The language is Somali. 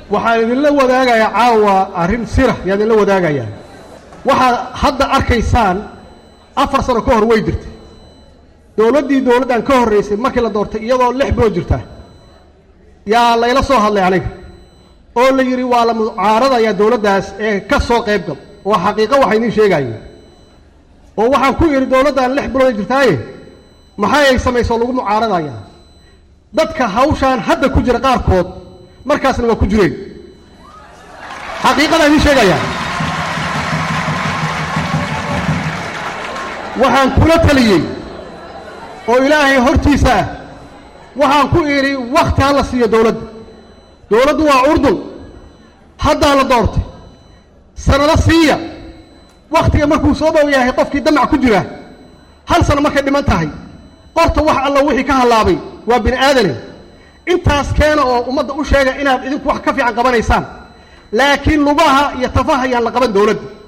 waxaan idinla wadaagayaa caawa arrin sira yaan idinla wadaagayaa waxaad hadda arkaysaan afar sano ka hor way jirtay dowladdii dowladdan ka horraysay markii la doortay iyadoo lix bilood jirta yaa layla soo hadlay aniga oo la yidhi waa la mucaaradayaa dowladdaas ee ka soo qayb gal waa xaqiiqo waxa idiin sheegaaye oo waxaan ku idhi dowladdan lix bilood jirtaaye maxay ay samaysoo lagu mucaaradayaa dadka hawshaan hadda ku jira qaarkood markaasna waa ku jireen xaqiiqadaan idiin sheegayaa waxaan kula taliyey oo ilaahay hortiisa ah waxaan ku idhi wakhti ha la siiyo dowladda dowladdu waa urdun haddaa la doortay sannado siiya wakhtiga markuu soo dhow yahay qofkii damac ku jira hal sano markay dhiman tahay qorta wax alla wixii ka hallaabay waa bini aadane intaas keena oo ummadda u sheega inaad idinku wax ka fiican qabanaysaan laakiin lugaha iyo tafaha ayaan la qaban dowladda